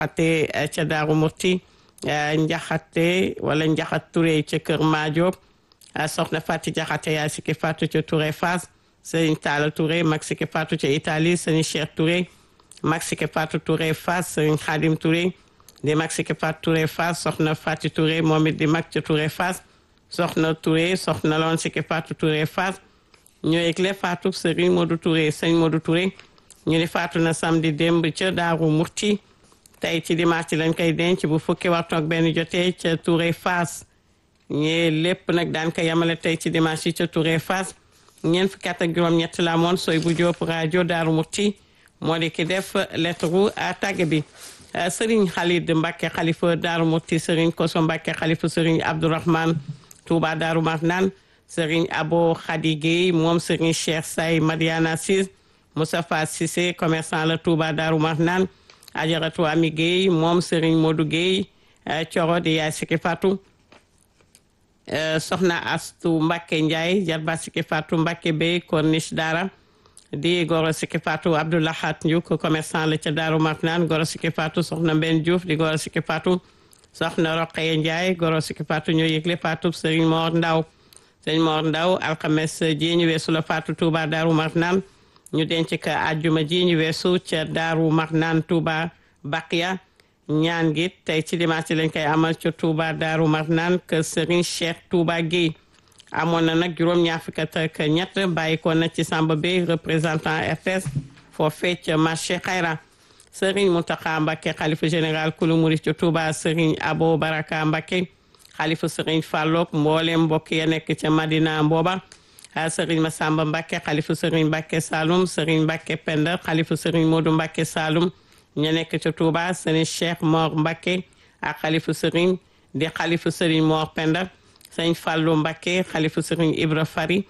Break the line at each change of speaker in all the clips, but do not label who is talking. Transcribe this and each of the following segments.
ate ca Daaru Murti njaxate wala njaxat Touré ca Kër Maajob soxna Fati Jaxate yaay sikki Fatou ca Touré Fass sëriñ Talla Touré mag sikki Fatou ca Italie sëriñ Cheikh Touré mag sikki Fatou Touré Fass sëriñ Khadim Touré di mag sikki Fatou Touré Fass soxna Fati Touré moom it di mag ca Touré Fass soxna Touré soxna loon sikki Fatou Touré Fass ñoo yëgle Fatou sëriñ Modou Touré sëriñ Modou Touré ñu ni faatu na samedi démb ca Daaru Murti tey ci dimanche lañ koy denc bu fukki waxtu ak benn jotee ca Touré Fass ñee lépp nag daan ko yamale tey ci dimanche yi ca Touré Fass ñeent fukki at ak juróom-ñett la moon sooy bu jóob rajo Daaru Murti moo di ki def lettre à tàgge bi Serigne Khalid Mbacke xalifa Daaru Murti Serigne Koso Mbacke xalifa Serigne Abdourahman Touba Daaru Marnaan Serigne Abo Khady Guèye moom Serigne Cheikh Say Madiana Sis Moustapha Cissé commerçant la Touba Daaru Marnaan Ajaratu Ami Guèye moom Serigne Modou Guèye Coro di yaay Siki Fatou soxna Astu Mbacke Ndiaye jarba Siki Fatou Mbacke Bey Corniche Dara di goro Siki Fatou Abdoulahat Ndiouk commerçant la ca Daaru Marnaan goro Siki Fatou soxna Mben Diouf di goro Siki Fatou soxna Roqeye Ndiaye goro Siki Fatou ñoo yëgle Fatou Serigne Mor Ndaw Serigne Mor Ndaw alxames ji ñu weesu la Fatou Touba Daaru Marnaan ñu denc ka àjjuma ji ñu weesu ca Daaru Marnaan Touba Baqiya ñaan gi tey ci dimanche lañ koy amal ca Touba Daaru Marnaan que Serigne Cheikh Touba Guèye amoon na nag juróom-ñaar fukk ak ñett bàyyi ko na ci Samba Bey représentant RTS foofee ca marché Xayra Serigne Mountakha Mbacké xalifa général kulu murit ca Touba Serigne Abo Baraka Mbacké xalifa Serigne Fallook mboolem mbokk ya nekk ca Madina Mbooba Serigne Massamba Mbacké xalifa Serigne Mbacké Saloum Serigne Mbacké Penda xalifa Serigne Modou Mbacké Saloum ña nekk ca Touba Serigne Cheikh Mor Mbacké ak xalifa Serigne di xalifa Serigne Mor Penda Serigne Fallou Mbacké xalifa Serigne Ibra Fari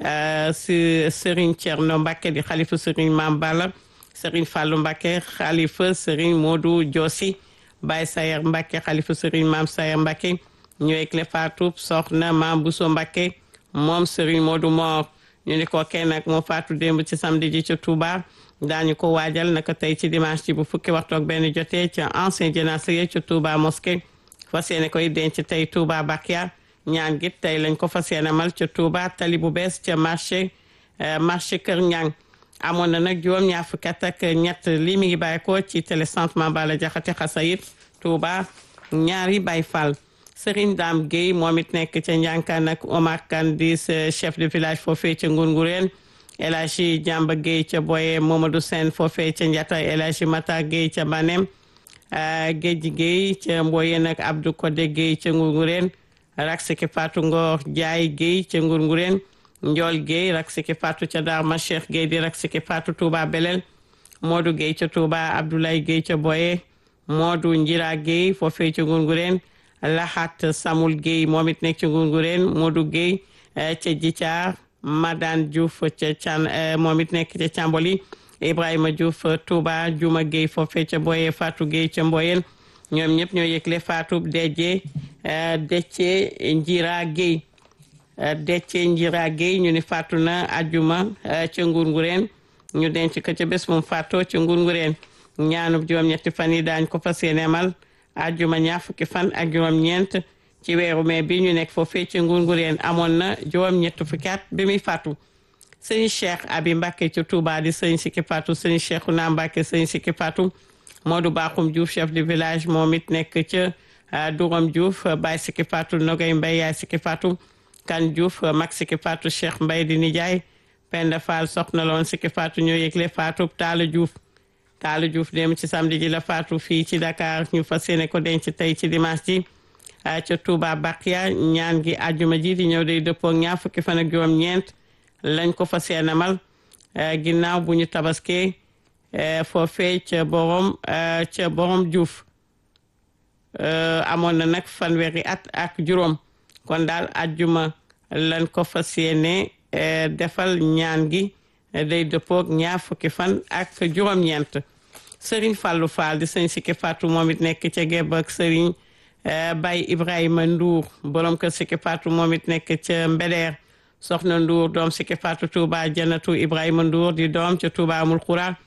si Serigne Thierno Mbacké di xalifa Serigne Mame Balla Serigne Fallou Mbacké xalifa Serigne Modou Diosi Baye Sayer Mbacké xalifa Serigne Mame Sayer Mbacké ñëwee le faatu soxna Mame Bousso Mbacké moom Serigne Modou Mor ñu ni ko kenn nag moo faatu démb ci samedi ji ca Touba daañu ko waajal naka tey ci dimanche ci bu fukki waxtu ak benn jotee ca ancien jénacé ca Touba mosquée fas yéene koy denc tey Touba Bakia ñaan gi tey lañ ko fas yéene mal ca Touba tali bu bees ca marché marché Kër Ñang amoon na nag juróom ñaar fukki at ak ñett lii mi ngi bàyyi ko ci télécentre Mambala Jaxate Xasayit Touba ñaari Baay Fall Serigne Dame Guèye moom it nekk ca Njànkaan ak Omar Kane di chef de village foofee ca Ngurngureen El Hadji Jàmba Guèye ca Boye Momadou Sène foofee ca Njata El Hadji Mata Guèye ca Banem Géej Guèye ca Mboyeen ak Abdou Kodé Guèye ca Ngurngureen rak siki Fatou Ngor Jaay Guèye ca Ngurngureen Njool Guèye rak siki Fatou ca Darma Cheikh Guèye di rak siki Fatou Touba Belel Modou Guèye ca Touba Abdoulaye Guèye ca Boye Modou Njira Guèye foofee ca Ngurngureen Lahat Samul Guèye moom it nekk ci Ngurngureen Modou Guèye ca Djithiar Madane Diouf ca Can moom it nekk ca Camboli Ibrahima Diouf Touba Juma Guèye foofee ca Boye Fatou Guèye ca Mboyen ñoom ñëpp ñoo yëgle Fatou Deje Dece Njira Guèye Dece Njira Guèye ñu ni faatu na ajuma ca Ngurngureen ñu denc ko ca bés moom faatoo ca Ngurngureen ñaanub juróom-ñetti fan yi daañ ko fas yéene amal ajuma ñaar fukki fan ak juróom-ñeent ci weeru mai bi ñu nekk foofee ci Ngurngureen amoon na juróom-ñett fukki at bi muy faatu sëñ Cheikh Abi Mbacke ci Touba di sëñ Siki Fatou sëñ Cheikhouna Mbacke sëñ Siki Fatou Modou Bakhoum Diouf chef de village moom it nekk ca Douram Diouf Baye Siki Fatou Nogay Mbaye yaay Siki Fatou Kan Diouf mag Siki Fatou Cheikh Mbaye di nijaay Penda Fall soxna loon Siki Fatou ñoo yëgle Fatou Talla Diouf Talla Diouf dem ci samedi ji la faatu fii ci Dakar ñu fas yéene ko denc tey ci dimanche ji ca Touba Bakia ñaan gi àjjuma ji di ñëw day dëppoo ñaar fukki fan ak juróom-ñeent lañ ko fas yéene mal ginnaaw bu ñu tabaskee foofee ca borom ca borom Diouf amoon na nag fanweeri at ak juróom kon daal àjjuma lañ ko fas yéene defal ñaan gi day dëppoog ñaar fukki fan ak juróom-ñeent Serigne Fallou Fall di sëñ Siki Fatou moom it nekk ca Gébb ak Serigne Baye Ibrahima Ndour borom kër Siki Fatou moom it nekk ca Mbeder soxna Ndour doom Siki Fatou Touba Janatu Ibrahima Ndour di doom ca Touba Amul Xura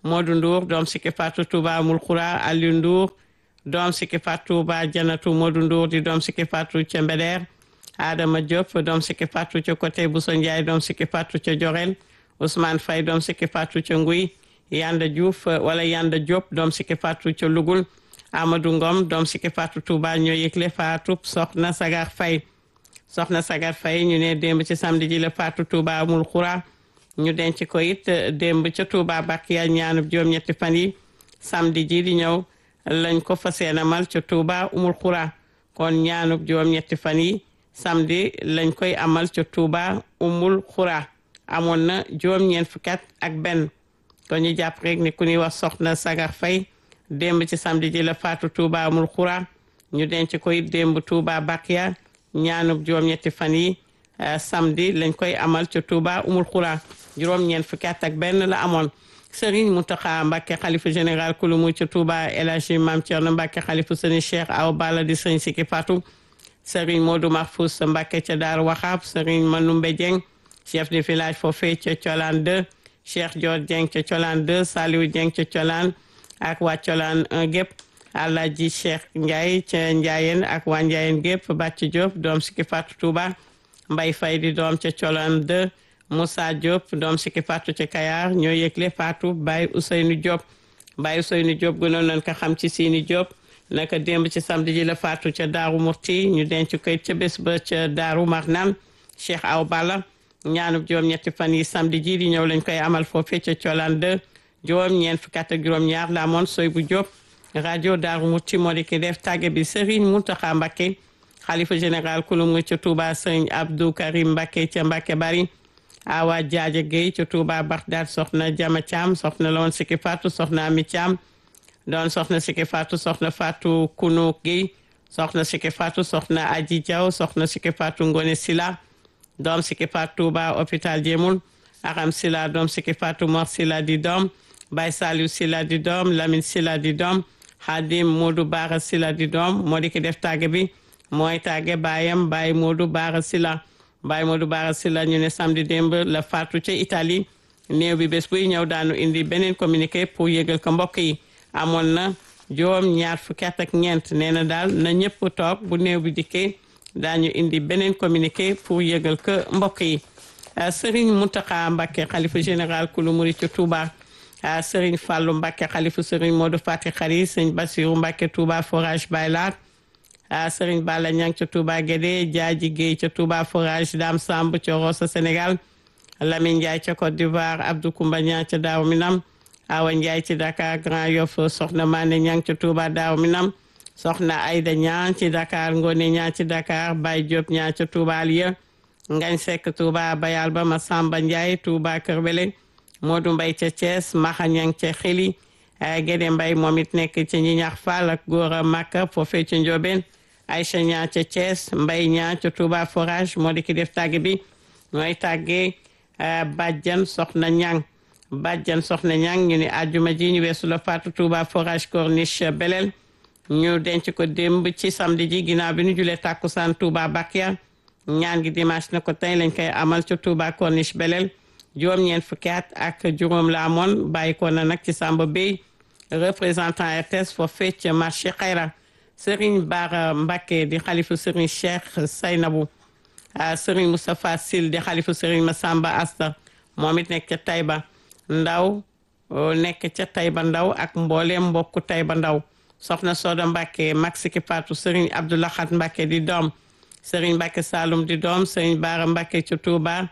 Modou Ndour doom sikki faatu Touba Amul Xura Aliou Ndour doom sikki faatu Touba Janatu Modou Ndour di doom sikki faatu ca Mbeder Adama Diop doom sikki faatu ca côté Bousso Ndiaye doom sikki faatu ca Jorel Ousmane Faye doom sikki faatu ca Nguy Yanda Diouf wala Yanda Diop doom sikki faatu ca Lugul Amadou Ngom doom sikki faatu Touba ñoo yëgle faatu soxna Sagar Faye soxna Sagar Faye ñu ne démb ci samedi ji la faatu Touba Amul Xura ñu denc ko it démb ca Touba Bakiya ñaanub juróom-ñetti fan yi samedi ji di ñëw lañ ko fas yéene amal ca Touba Umul Xura kon ñaanub juróom-ñetti fan yi samedi lañ koy amal ca Touba Umul Xura amoon na juróom-ñeent fukki at ak benn kon ñu jàpp rek ni ku ñuy wax soxna Sagar Faye démb ci samedi ji la faatu Touba Umul Xura ñu denc ko it démb Touba Bakiya ñaanub juróom-ñetti fan yi samedi lañ koy amal ca Touba Umul Xura juróom-ñeent fukki at ak benn la amoon Serigne Mountakha Mbacké xalifa général kulumu ca Touba El Hadji Mame Thierno Mbacké xalifa Serigne Cheikh Awa Balla di Serigne Siki Fatou Serigne Modou Mahfous Mbacké ca Daaru Waxaab Serigne Manoumbe Dieng chef de village foofee ca Thiolan 2 Cheikh Dior Dieng ca Thiolan 2 Saliou Dieng ca Thiolan ak waa Thiolan 1 gépp Alhaji Cheikh Ndiaye ca Ndiayeen ak waa Ndiayeen gépp Bàcc Diop doom Siki Fatou Touba Mbay Fay di doom ca Thiolan 2 Moussa Diop doom Siki Fatou ca Kayar ñoo yëgle Fatou Baye Ousseynou Diop Baye Ousseynou Diop gënoon nañ ko xam ci Sini Diop naka démb ci samedi ji la Fatou ca Daaru Murti ñu denc koy ca bés ba ca Daaru Marnaan Cheikh Aw Balla ñaanub juróom-ñetti fan yi samedi ji di ñëw lañ koy amal foofee ca Thiolan 2 juróom-ñeent fukki at ak juróom-ñaar la amoon soy bu Diop rajo Daaru Murti moo di ki def tàgge bi Serigne Mountakha Mbacké xalifa général kulum nga ca Touba Serigne Abdou Karim Mbacké ca Mbacké Bari awa jaaja Gueye ca Touba Bagdad soxna Jama Thiam soxna la woon Siki Fatou soxna Ami Thiam doon soxna Siki Fatou soxna Fatou Kunu Gueye soxna Siki Fatou soxna Aji Diaw soxna Siki Fatou Ngone Sila doom Siki Fatou Touba hôpital Jéemul Aram Sila doom Siki Fatou Mor Sila di doom Baye Saliou Sila di doom Lamine Sila di doom Hadim Modou Bara Sila di doom moo di ki def tàgge bi mooy tàgge baayam Baye Modou Bara Sila Baye Modou Bara Sila ñu ne samedi démb la faatu ca Italie néew bi bés buy ñëw daanu indi beneen communiqué pour yëgal ko mbokk yi amoon na juróom ñaar fukki at ak ñeent nee na daal na ñëpp toog bu néew bi dikkee daañu indi beneen communiqué pour yëgal ko mbokk yi Serigne Mountakha Mbacké xalifa général kulu muri ca Touba Serigne Fallou Mbacké xalifa Serigne Modou Fati Khari Serigne Bassirou Mbacké Touba forage Baylat Serigne Balla Niang ca Touba Guédé Diadji Guèye ca Touba forage Dame Samb ca Rosso Sénégal Lamine Ndiaye ca Côte d'Ivoire Abdou Koumba Niang ca Daaru Minam Awa Ndiaye ci Dakar Grand Yoff Soxna Mané Niang ca Touba Daaru Minam Soxna Aïda Niang ci Dakar Ngone Niang ci Dakar Baye Diop Niang ca Touba Aliya Ngañ Seck Touba Bayal ba Massamba Ndiaye Touba Kër Wele Modou Mbaye ca Thiès Maxa Niang ca Xili Gédé Mbaye moom it nekk ca Ñiñax Fall ak Góora Makka foofee ca Ndiobène Aïcha Niang ca Thiès Mbaye Niang ca Touba forage moo di ki def tàgg bi mooy tàggee Badiane Soxna Niang Badiane Soxna Niang ñu ne àjjuma ji ñu weesu la faatu Touba forage Corniche Belel ñu denc ko démb ci samedi ji ginnaaw bi ñu julee tàkkusaan Touba Bakia ñaan gi dimanche na ko tey lañ koy amal ca Touba Corniche Belel juróom-ñeent fukki at ak juróom la amoon bàyyi ko na nag ci Samba Bey représentant RTS foofee ca marché Xayra Serigne Bara Mbacké di xalifu Serigne Cheikh Saynabou Serigne Moustapha Sil di xalifu Serigne Massamba Asta moom it nekk ca Taïba Ndaw nekk ca Taïba Ndaw ak mbooleem mbokku Taïba Ndaw soxna Soda Mbacké Maxiki Fatou Serigne Abdoulahat Mbacké di doom Serigne Mbacké Saloum di doom Serigne Bara Mbacké ca Touba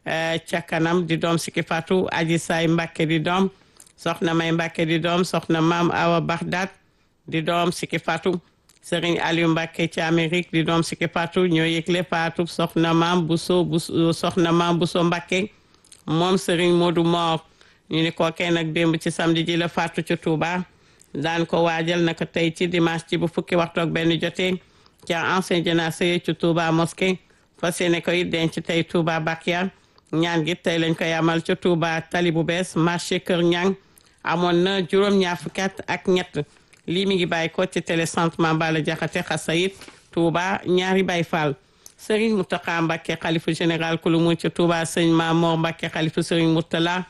ca kanam di doom Siki Fatou Aji Say Mbacké di doom soxna May Mbacké di doom soxna Maam Awa Bagdad di doom Siki Fatou Serigne Aliou Mbacké ci Amérique di doom Siki Fatou ñoo yëgle Fatou soxna Maam Bousso Bousso soxna Maam Bousso Mbacké moom Serigne Modou Mor ñu ni kookee nag démb ci samedi ji la Fatou ca Touba daan ko waajal naka tey ci dimanche ci bu fukki waxtu ak benn jotee ca ancien jénacé ci Touba mosquée fas yéene koy denc tey Touba Bakia ñaan gi tey lañ koy amal ca Touba tali bu bees marché Kër Ñang amoon na juróom-ñaar fukki at ak ñett lii mi ngi bàyyi ko ci télécentre Mambala Jaxate Xasayit Touba ñaari Baay Fall Serigne Mountakha Mbacké xalifa général ku lu mu ca Touba sëñ Mamor Mbacké xalifa Serigne Mourtala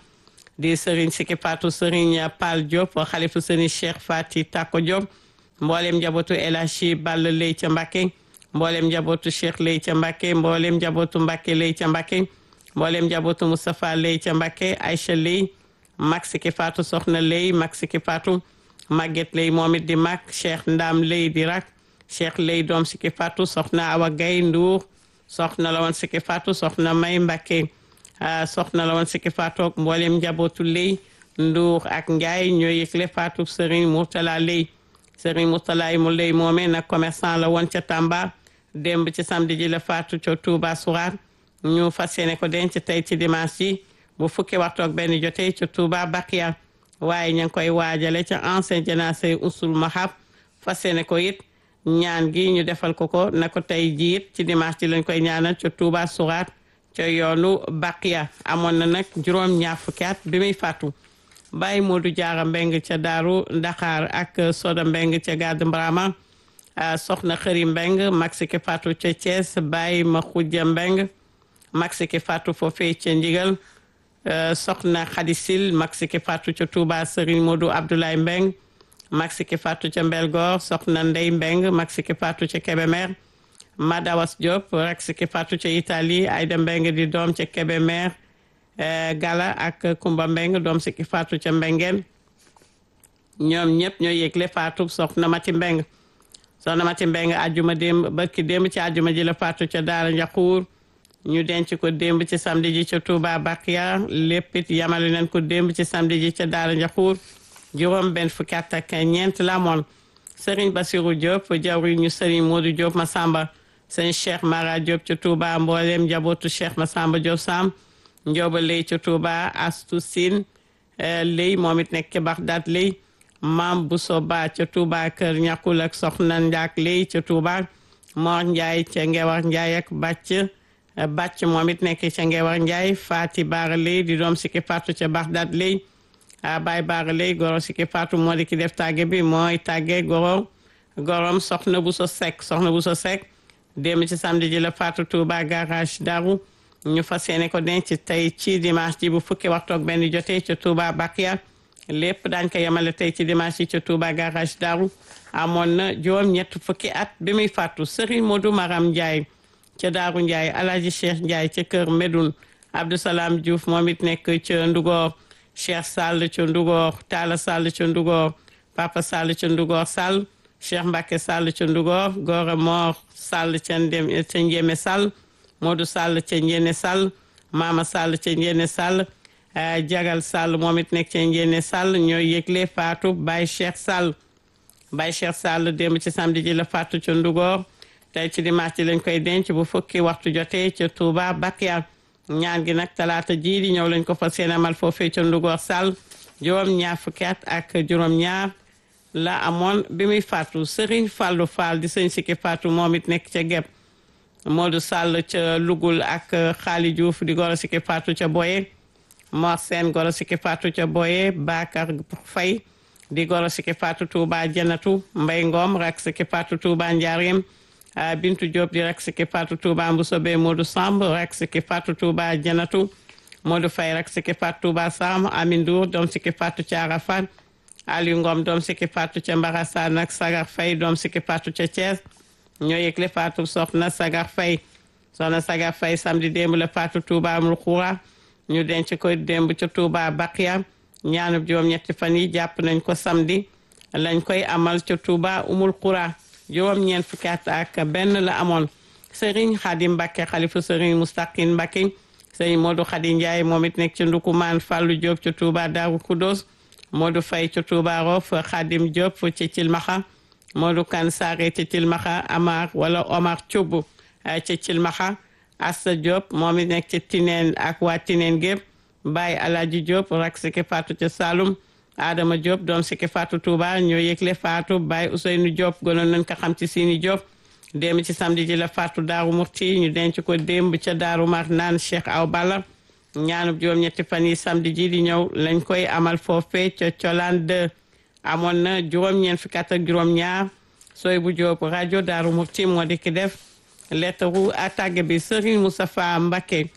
di Serigne Siki Fatou Serigne Pal Diop xalifu Serigne Cheikh Fati Tako Diop mboolem njabootu El Hadji Ball Lay ca Mbàkke mboolem njabootu Cheikh Lay ca Mbàkke mboolem njabootu Mbàkke Lay ca Mbàkke mboolem njabootu Moustapha Lay ca Mbàkke Aïcha Lay mag Siki Fatou soxna Lay mag Siki Fatou Maguette Lay moom it di mag Cheikh Ndam Lay di rak Cheikh Lay doom Siki Fatou soxna Awa Gaye Ndour soxna la woon Siki Fatou soxna May Mbàkke soxna la woon Siki Fatou ak mboolem njabootu Lay Ndour ak Ndiaye ñoo yëgle Fatou Serigne Mourtala Lay Serigne Mourtala mu Lay moomee nag commerçant la woon ca Tamba démb ci samedi ji la Fatou ca Touba Sourate ñu fas yéene ko denc tey ci dimanche ji bu fukki waxtu ak benn jotee ca Touba Bakia waaye ña ngi koy waajale ca ancien janase usul mahab fas yéene ko it ñaan gi ñu defal ko ko na ko tey jii it ci dimanche ji lañ koy ñaanal ca Touba Sourate ca yoonu Bakia amoon na nag juróom ñaar fukki at bi muy faatu Baye Modou Diarra Mbeng ca Daaru Dakar ak Soda Mbeng ca Gàdd Mbrama soxna Xëri Mbeng Maxike Fatou ca Thiès Baye Maxuja Mbeng Maxike Fatou foofee ca Ndigal soxna Xadisil Maxike Fatou ca Touba Serigne Modou Abdoulaye Mbeng Maxike Fatou ca Mbelgoor soxna Ndey Mbeng Maxike Fatou ca Kébémer Madawas Diop Maxike Fatou ca Italie Ayda Mbeng di doom ca Kébémer Gala ak Kumba Mbeng doom Siki Fatou ca Mbengeen ñoom ñëpp ñoo yëgle Fatou soxna Mati Mbeng soxna Mati Mbeng àjjuma démb barki démb ci àjjuma ji la Fatou ca Daara Njaxuur ñu denc ko démb ci samedi ji ca Touba Bakia lépp it yamale nañ ko démb ci samedi ji ca Daara Njaxuur juróom benn fukki at ak ñeent la amoon Serigne Bassirou Diop jawri ñu Serigne Modou Diop Massamba sëñ Cheikh Mara Diop ca Touba mboolem njabootu Cheikh Massamba Diop Sam Njóoba Lay ca Touba Astu Sin Lay moom it nekk ca Bagdad Lay Maam Bousso Ba ca Touba kër ñàkkul ak soxna Njaak Lay ca Touba Mor Ndiaye ca Ngewar Ndiaye ak Bàcc Bàcc moom it nekk ca Ngewar Ndiaye Fati Baara Lay di doom Siki Fatou ca Bagdad Lay Baay Baara Lay goro Siki Fatou moo di ki def tàgge bi mooy tàgge goro gorom soxna Bousso Seck soxna Bousso Seck démb ci samedi ji la Fatou Touba garage Daru ñu fas yéene ko denc tey ci dimanche ji bu fukki waxtu ak benn jotee ca Touba Bakia lépp daañ ko yemale tey ci dimanche ji ca Touba garage Daru amoon na juróom ñett fukki at bi muy fàttu Serigne Modou Maram Ndiaye ca Daaru Ndiaye Alhaji Cheikh Ndiaye ca Kër Medoun Abdou Salam Diouf moom it nekk ca Ndugor Cheikh Sall ca Ndugor Talla Sall ca Ndugor Papa Sall ca Ndugor Sall Cheikh Mbacke Sall ca Ndugor Gora Mor Sall ca Ndem ca Njémé Sall Modou Sall ca Njéene Sall Mama Sall ca Njéene Sall Jagal Sall moom it nekk ca Njéene Sall ñooy yëgle Fatou Baye Cheikh Sall Baye Cheikh Sall démb ci samedi ji la Fatou ca Ndugor tey ci dimanche ji lañ koy denc bu fukki waxtu jotee ca Touba Bakia ñaan gi nag talaata jii di ñëw lañ ko fas yéene amal foofee ca Ndugor Sall juróom ñaar fukki at ak juróom ñaar la amoon bi muy Fatou Serigne Fallou Fall di sëñ Siki Fatou moom it nekk ca Geb Modou Sall ca Lugul ak Xaali Diouf di goro Siki Fatou ca Boye Mor Sène goro Siki Fatou ca Boye Bakar Faye di goro Siki Fatou Touba Janatu Mbay Ngom rak Siki Fatou Touba Njaareem Bintu Diop di rak Siki Fatou Touba Mbusobe Modou Samb rak Siki Fatou Touba Janatu Modou Faye rak Siki Fatou Touba Sam Amin Ndour doom Siki Fatou ca Arafat Aliou Ngom doom Siki Fatou ca Mbarassane ak Sagar Faye doom Siki Fatou ca Thiès ñoo yëgle Fatou soxna Sagar Faye soxna Sagar Faye samedi démb la Fatou Touba amul xuura ñu denc ko démb ca Touba Bakia ñaanub juróom-ñetti fan yi jàpp nañ ko samedi lañ koy amal ca Touba umul xuura juróom-ñeent fukki at ak benn la amoon Serigne Khadim Mbacké xalifu Serigne Moustaqine Mbacké Serigne Modou Khady Ndiaye moom it nekk ca Ndukumaan Fallou Diop ca Touba Darou Khoudoss Modou Faye ca Touba Rof Khadim Diop ca Cilmaxa Modou Kan Sare ca Cilmaxa Amar wala Omar Thioub ca Cilmaxa Assa Diop moom it nekk ca Tineen ak waa Tineen gépp Baye Alaji Diop rak Siki Fatou ca Saloum Adama Diop doom Siki Fatou Touba ñoo yëgle Fatou Baye Ousseynou Diop gënoon nañ ko xam ci Sini Diop démb ci samedi ji la Fatou Daaru Murti ñu denc ko démb ca Daaru Mar naan Cheikh Aw Balla ñaanub juróom-ñetti fan yi samedi ji di ñëw lañ koy amal foofee ca Colaan 2 amoon na juróom-ñeent fukki at ak juróom-ñaar sooy bu Diop rajo Daaru Murti moo di ki def lettaru attaque bi Serigne Moustapha Mbacké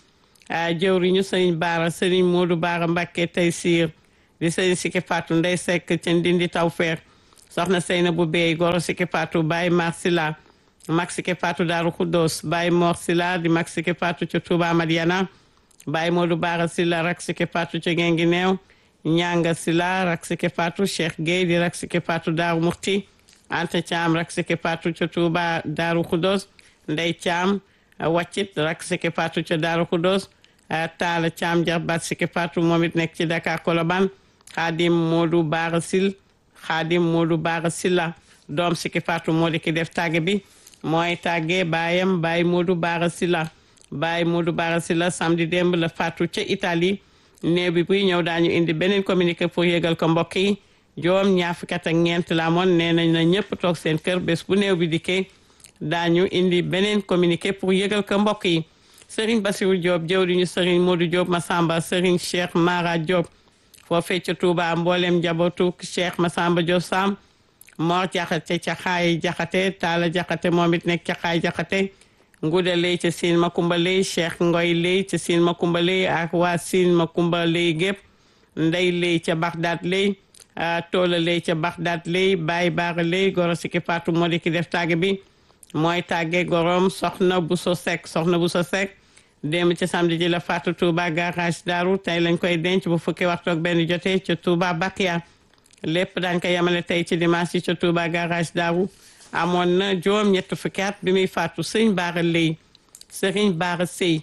jëwriñu sëriñ Baara sëriñ Modou Baara Mbacke tey siir di sëriñ Siki Fatou Ndey Seck ca Ndindi Tawfeex soxna Seyna bu Bey goro Siki Fatou Baye Mar Sila mag Siki Fatou Daaru Khoudoss Baye Mor Sila di mag Siki Fatou ca Touba Madiana Baye Modou Baara Sila rak Siki Fatou ca Gengi Neew Ñanga Sila rak Siki Fatou Cheikh Gueye di rak Siki Fatou Daaru Murti Anta Thiam rak Siki Fatou ca Touba Daaru Khoudoss Ndey Thiam waccit rak Siki Fatou ca Daaru Khoudoss Taala Thiam jarbaat Siki Fatou moom it nekk ci Dakar Colobane Xaadim Modou Baara Sil Xaadim Modou Baara Silla doom Siki Fatou moo di ki def tàgge bi mooy tàggee baayam Baye Modou Baara Silla Baye Modou Baara Silla samedi démb la Fatou ca Italie néew bi buy ñëw daañu indi beneen communiqué pour yëgal ko mbokk yi joom ñaar fukki at ak ñeent la amoon nee nañ na ñëpp toog seen kër bés bu néew bi dikkee daañu indi beneen communiqué pour yëgal ko mbokk yi Serigne Bassirou Diop jëwriñu Serigne Modou Diop Massamba Serigne Cheikh Mara Diop foofee ca Touba mboolem njabootu Cheikh Massamba Diop Sam Mor Jaxate ca xaay Jaxate Talla Jaxate moom it nekk ca xaay Jaxate Nguuda Lay ca Siin Makumba Lay Cheikh Ngoy Lay ca Siin Makumba Lay ak waa Siin Makumba Lay gépp Ndey Lay ca Baxdaat Lay Toola Lay ca Baxdaat Lay Baay Baara Lay goro Siki Fatou moo di ki def tàgge bi mooy tàgge gorom soxna Buso Sekk soxna Buso Sekk démb ci samedi ji la Fatou Touba garage Daaru tey lañ koy denc bu fukki waxtu ak benn jotee ca Touba Bakia lépp daañ ko yemale tey ci dimanche ci ca Touba garage Daaru amoon na juróom ñett fukki at bi muy faatu sëñ Baara Lay sëriñ Baara Sëy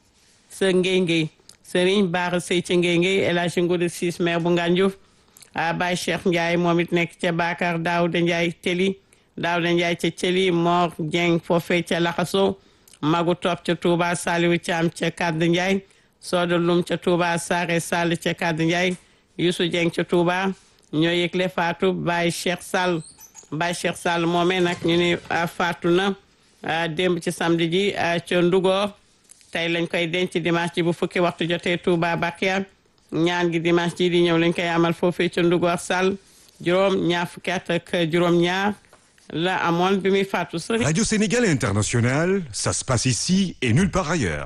sa ngéy ngéy sëriñ Baara Sëy ci ngéy ngéy El Hadji Ngouda Ciss maire bu Ngandiouf Baye Cheikh Ndiaye moom it nekk ca Bakar Daouda Ndiaye Teli Daouda Ndiaye ca Teli Mor Dieng foofee ca Laxaso magu topp ca Touba Saliou Thiam ca Kaddu Ndiaye Soda Lum ca Touba Sare Sall ca Kaddu Ndiaye Youssou Dieng ca Touba ñoo yëgle faatu Baye Cheikh Sall Baye Cheikh Sall moomee nag ñu ni faatu na démb ci samedi ji ca Ndugor tey lañ koy denc dimanche ji bu fukki waxtu jotee Touba Bakia ñaan gi dimanche ji di ñëw lañ koy amal foofee ca Ndugor Sall juróom ñaar fukki at ak juróom ñaar la amoon bi muy faatu sëriñ
Radio Sénégal International, ça se passe ici et nulle part ailleurs.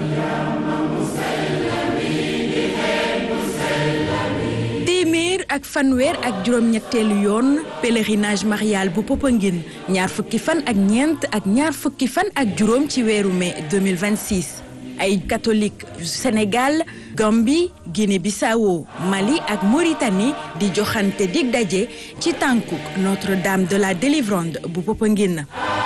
téeméer ak fanweer ak juróom-ñetteelu yoon pèlerinage marial bu Popenguine ñaar fukki fan ak ñeent ak ñaar fukki fan ak juróom ci weeru mai 2026 ay catholique yu Sénégal Gambie Guinée-Bissau Mali ak Mauritanie di joxante dig daje ci tànkuk Notre-Dame de la Délivrande bu Popenguine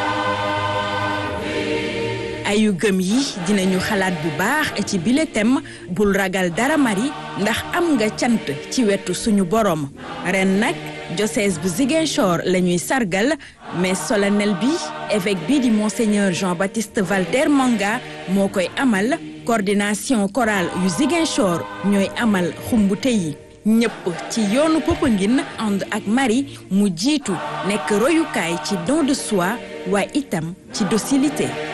ayu gëm yi dinañu xalaat bu baax ci bile thème bul ragal dara mari ndax am nga cant ci wetu suñu borom ren nag diocèse bu Ziguinchor la ñuy sargal mais solennel bi évêque bi di monseigneur Jean-Baptiste Valter Manga moo koy amal coordination chorale yu Ziguinchor ñooy amal xumbute yi ñëpp ci yoonu Popenguine ànd ak Marie mu jiitu nekk royukaay ci don de soi waaye itam ci docilité